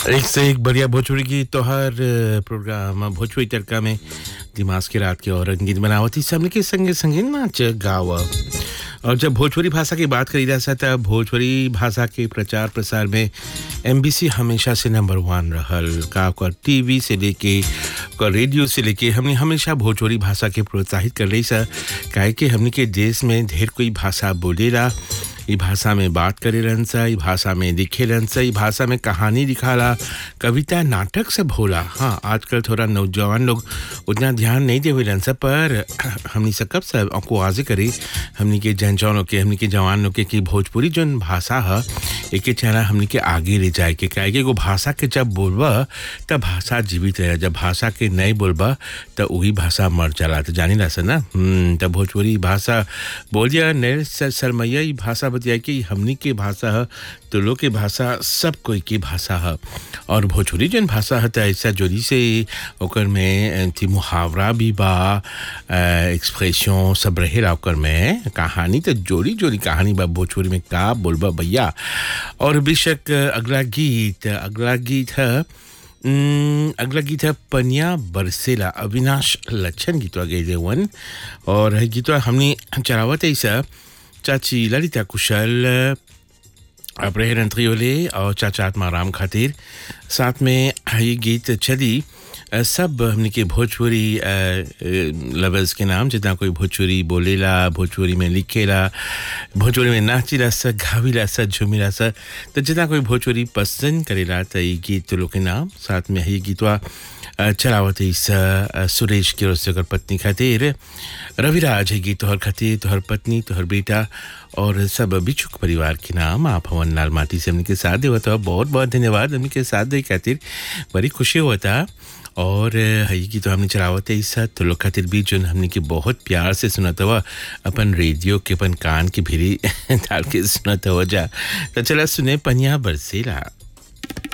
एक से एक बढ़िया भोजपुरी की तोहर प्रोग्राम भोजपुरी तड़का में दिमाग के रात के और रंगीत बनावती सबने के संगे संगे नाच गाव और जब भोजपुरी भाषा की बात करी जा तब भोजपुरी भाषा के प्रचार प्रसार में एमबीसी हमेशा से नंबर वन रहल का ओकर टीवी से लेके ओकर रेडियो से लेके हमने हमेशा भोजपुरी भाषा के प्रोत्साहित कर रही सा काहे कि हमने के देश में ढेर कोई भाषा बोलेला ई भाषा में बात करे रहन सा ई भाषा में लिखे रहन सा ई भाषा में कहानी लिखाला कविता नाटक सब होला हाँ आजकल थोड़ा नौजवान लोग उतना ध्यान नहीं देवे रहन सा पर हमनी से कब सब आपको वाजे करे हमनी के जन जौन के हमनी के जवान लोग के कि भोजपुरी जौन भाषा है एक चेहरा हमनी के आगे ले जाए के काहे कि एगो भाषा के जब बोलबा तब भाषा जीवित रहे जब भाषा के नहीं बोलबा तब वही भाषा मर जाला तो जानी ला सा ना हम्म, तब भोजपुरी भाषा बोलिया नए शर्मैया ई भाषा बतिया कि हमनी के भाषा है तो लोग के भाषा सब कोई की भाषा है और भोजपुरी जन भाषा है तो ऐसा जोड़ी से ओकर में थी मुहावरा भी बा एक्सप्रेशन सब रहेला ओकर में कहानी तो जोड़ी जोड़ी कहानी बा भोजपुरी में का बोलबा भैया और बेशक अगला गीत अगला गीत है हम्म, अगला गीत है पनिया बरसेला अविनाश लच्छन गीतवा गए वन और है गीतवा हमने चलावत ऐसा चाची ललिता कुशल अपने रंत्रियोले और चाचा आत्माराम खातिर साथ में ये गीत चली अ, सब हमने के भोजपुरी लवर्स के नाम जितना कोई भोजपुरी बोलेला भोजपुरी में लिखेला भोजपुरी में नाचिला सा गाविला सा झूमिला सा तो जितना कोई भोजपुरी पसंद करेला तो ये गीत लोग के नाम साथ में ये गीतवा अ, चलावत इस अ, सुरेश की ओर से ओकर पत्नी खातिर रविराज है गीत तोहर खातिर तोहर पत्नी तोहर बेटा और सब बिछुक परिवार के नाम आप हवन लाल माटी से हमने के साथ देवत हो बहुत बहुत धन्यवाद हमने के साथ दे खातिर बड़ी खुशी होता और हई की तो हमने चलावत है इस तो लोग खातिर भी जो हमने के बहुत प्यार से सुनत हुआ अपन रेडियो के अपन कान की भिरी डाल के सुनत हुआ जा तो चला सुने पनिया बरसेला